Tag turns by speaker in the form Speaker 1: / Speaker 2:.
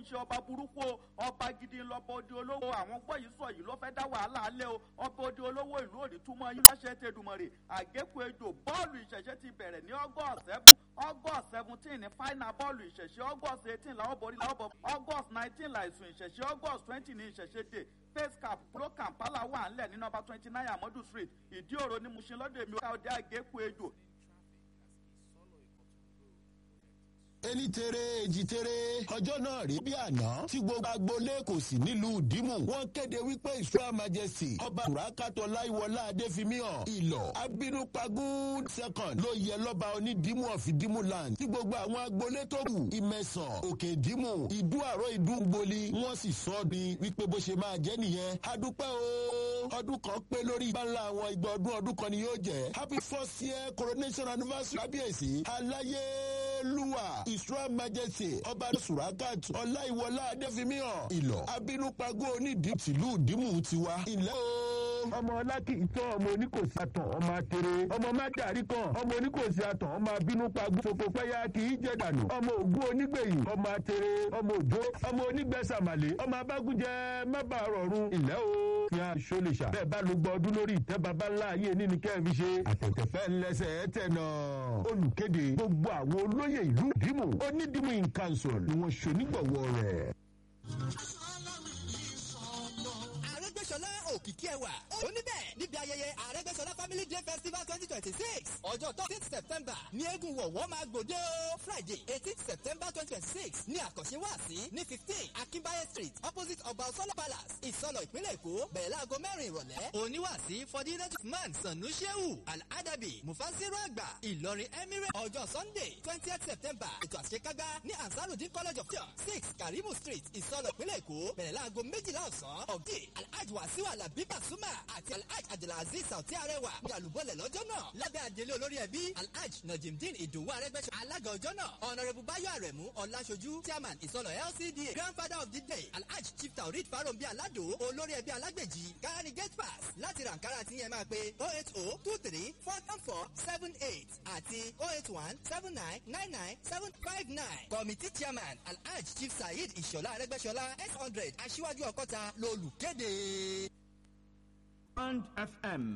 Speaker 1: ṣe ọba burúkú o ọba gidi lọ́bọ odi olówó àwọn gbọ́ yìí sọ yìí ló fẹ́ dá wàhálà alẹ́ o ọba odi olówó ìlú òní túmọ̀ yín láṣẹ tẹdùmọ̀rè àgékù ejò bọ́ọ̀lù ìṣẹ̀ṣẹ̀ ti bẹ̀rẹ̀ ní august seven august seventeen ní final bọ́ọ̀lù ìṣẹ̀ṣẹ̀ august eighteen làwọn borí làwọn bọ̀ august nineteen làìsùn ìṣẹ̀ṣẹ̀ august twenty ní ìṣẹ̀ṣẹ̀ dé face cap pro kampala wà ńlẹ̀ ní nọmba twenty nine amadu street ìdí òro ní mushin lọ́dọ̀ èmi ọ̀gá ọdẹ àgékù ejò
Speaker 2: ení tere èjì tere ọjọ́ náà rí bí àná tí gbogbo agboolé kò sí nílùú dìmú wọ́n kéde wípé israel majesty ọba burakatọ láìwọlá adéfimíhàn ìlọ abínúpagún second ló yẹ lọ́ba onídìmú ọ̀fi dìmú land tí gbogbo àwọn agboolé tó kù ìmẹ̀sàn òkè dìmú ìdú àrò ìdú gboli wọ́n sì sọ ọ́ ni wípé bó ṣe máa jẹ́ nìyẹn adúpẹ́ o ọdún kan pé lórí ìgbàlá àwọn ìgbà ọdún ọdún kan ni yóò jẹ́ happy first year coronation anniversary kábíyèsí aláyélúwà israel majesty ọba surakat ọláìwọlá adéfimíhàn ìlọ abínúpagó onídìí tìlú dìmú tiwa ilẹ̀ o.
Speaker 3: ọmọ ọlákì ìtọ́ ọmọ oníkòsí àtàn ọmọ atere ọmọ mádàrí kan ọmọ oníkòsí àtàn ọmọ abínúpagó fòfò pẹ́yà kì í jẹ́ dànù ọmọ ògún onígbèyìn ọmọ atere ọmọ òjò ọmọ onígbẹ́sàmàlè ọmọ abágúnjẹ mábàá rọrùn ilẹ̀ o. fi hàn ṣọlẹ̀ṣà bẹ́ẹ̀ bá ló gbọ́ ọdún lórí ìtẹ́ baba ńlá ayé ní ni kẹ́ẹ̀ ṣe àtẹ̀tẹ̀fẹ́ ńlẹ́sẹ̀ tẹ̀ náà. olùkéde gbogbo àwọn olóyè ìlú dìmú onídìmú in council ni wọ́n ṣonígbọ̀wọ́ rẹ̀.
Speaker 4: àrẹ́gbẹ́sọlá òkìkí ẹwà oníbẹ̀ níbi ayẹyẹ àrẹ́gbẹ́sọlá family day festival twenty twenty six ọjọ́ thirteen september ní eégún wọ̀wọ́ máa gbòde o friday eighteen september twenty twenty six ní àkànṣe wáàsí ní fifteen akínbáyé street opposite ọba ọsọlọ palace ìsọlọ ìpínlẹ̀ èkó bẹ̀rẹ̀ láago mẹ́rin ìrọ̀lẹ́ oníwàásí fọdínẹ́tù man sanu shehu aladabi mufasiru àgbà ìlọrin emirate ọjọ́ sunday twentieth september ètò àṣekágbá ní ansarudin college of church six karimu street ìsọlọ ìpínlẹ̀ èkó bẹ̀rẹ̀ láago méjìlá ọ̀sán ọ̀gẹ́ alhaji wasiu alabi basuma àti alhaji abdulaziz sauti arẹwà ní àlùbọ́lẹ̀ lọ́jọ́ náà lábẹ́ àdélé olórí ẹbí alhaji najimdin ìdòwú arẹgbẹ́sọ alága ọjọ́ náà ọ̀nàrẹ́bù báyọ̀ àrẹ̀mú ọ̀làṣojú chairman ìsọlọ lcda grandfather of the day alhaji chief taurid farombi alado olórí ẹbí alágbèjì kárani gate pass láti rànkárà tí yẹn máa pe oh eight oh two three four four seven eight àti oh eight one seven nine nine nine seven five nine committee chairman alhaji chief saheed ìṣọ̀lá arẹgbẹ́sọlá eight hundred aṣíwájú ọkọ́ta lolùkéde.
Speaker 5: Band FM